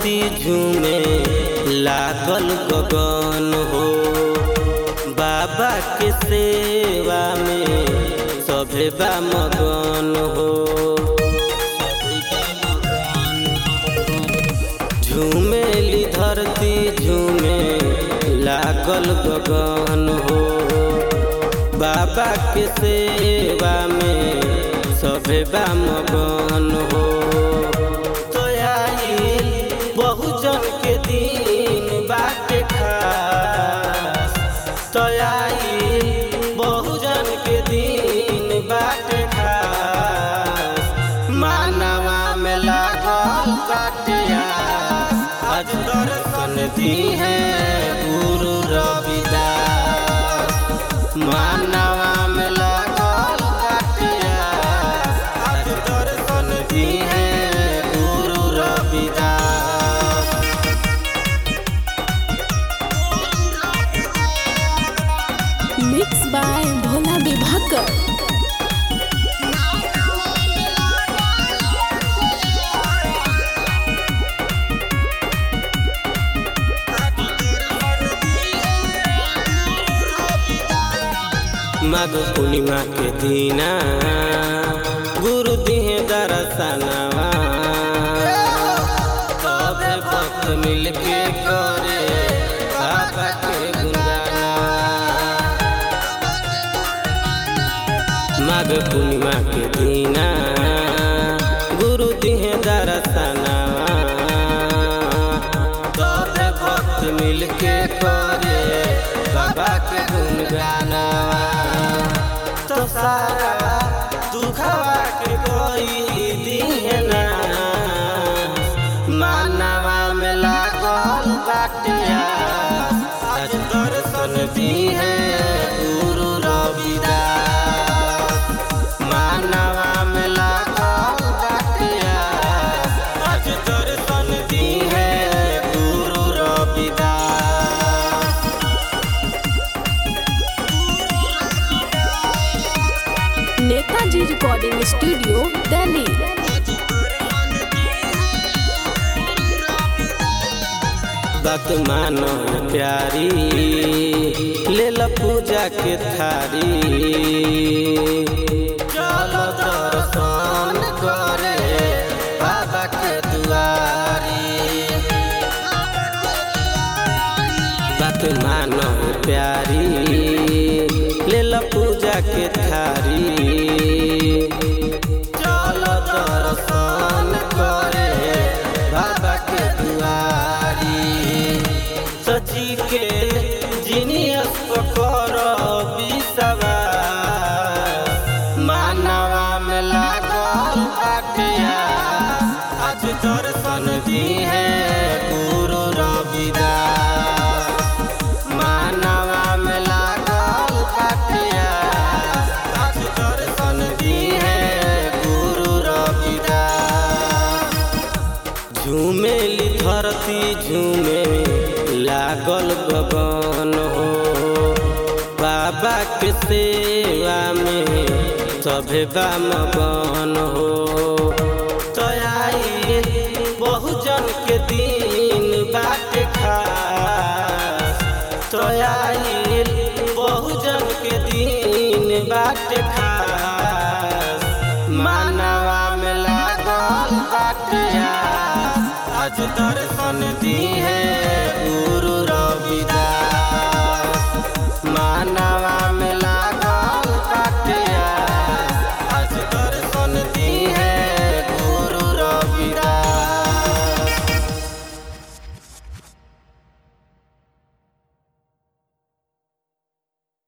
धरती झूमे लागल गगन हो बाबा के सेवा में सभे बा मगन हो झूमेली धरती झूमे लागल गगन हो बाबा के सेवा में सभे बा मगन हो तो आइल बहुजन के दिन बाटे खास तो आइल बहुजन के दिन बाटे खास मानवा में लागल बाटे आस आज दर्शन दी है गुरु रविदास मानवा में लागल बाटे आस आज दर्शन दी है गुरु रविदास मिक्स बाय भोला विभाकर माघ पूर्णिमा के दीना गुरु दिहे दर्शनवा तबे भक्त मिलके करे बाबा के गुणगानवा माघ पूर्णिमा के दीना गुरु दिहे दर्शनवा तबे भक्त मिलके करे बाबा के गुणगानवा तो सारा दुखवा के कोई दिहे ना मानवा में लागल बाटिया आज दर्शन दी है गुरु रविदास मानवा में लागल बाटिया आज दर्शन दी है गुरु रविदास नेताजी रिकॉर्डिंग स्टूडियो दिल्ली बात मानो प्यारी ले ला पूजा के थारी चलो दर्शन करे बाबा के दुआरी बात मानो प्यारी ले ला पूजा के थारी चलो दर्शन करे बाबा के दुआरी सची के जिनियस पकर बिसवा मानवा में लागल बाटिया आज दर्शन दी है गुरु रविदास मानवा में लागल बाटिया आज दर्शन दी है गुरु रविदास झूमेली धरती झूमे लागल गगन हो बाबा के सेवा में सभे बा मगन हो तो आई बहुजन के दिन बाटे खास तो आई बहुजन के दिन बाटे खास मानवा में लागल बाटे आस। आज दर्शन दी है